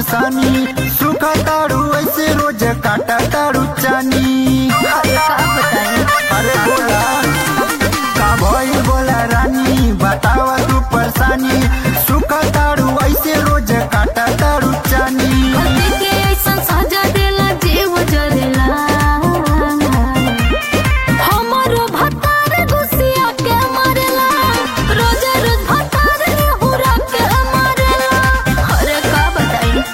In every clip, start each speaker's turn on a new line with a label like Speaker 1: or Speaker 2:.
Speaker 1: परेशानी सुख ताड़ू ऐसे रोज काटा ताड़ू चानी
Speaker 2: अरे का बताई
Speaker 1: अरे बोला का भइल बोला रानी बतावा तू परेशानी सुख ताड़ू ऐसे रोज काटा ताड़ू चानी
Speaker 2: कति के ऐसा सजा देला जीव जरेला हमारो भतार गुसिया के मारेला रोज रोज भतार हुरा के मारेला अरे का बताई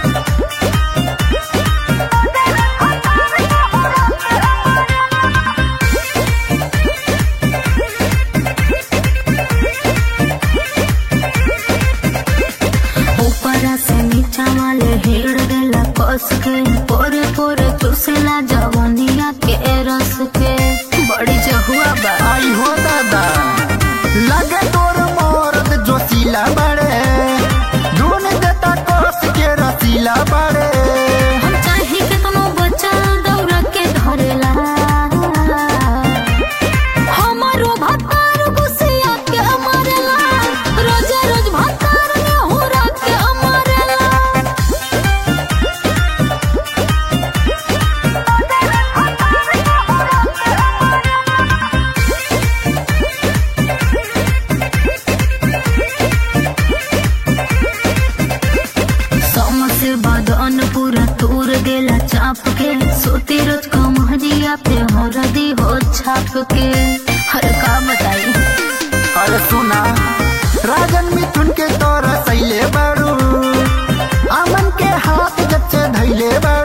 Speaker 2: ऊपरा से नीचा वाले हेड़ देला कस के पोरे पोरे चूसेला जवनिया के रस के बड़ी जहुआ बा
Speaker 1: आई हो दादा लगे तोर मोरद जोशीला बड़े ढूंढ देता कोस के रसीला बड़े
Speaker 2: हम चाहे के तुम बचल दौड़ के धरेला हमारो भतार गुसिया के मारेला रोज रोज भतार ने हुरा के मारेला समसे बदन पूरा तूर देला चाप के सोती रोज कमहरिया पे हरदी हो छाप के हर का बताई
Speaker 1: अरे सुना राजन मिथुन के तोर सैले बारू अमन के हाथ जब से धैले बारू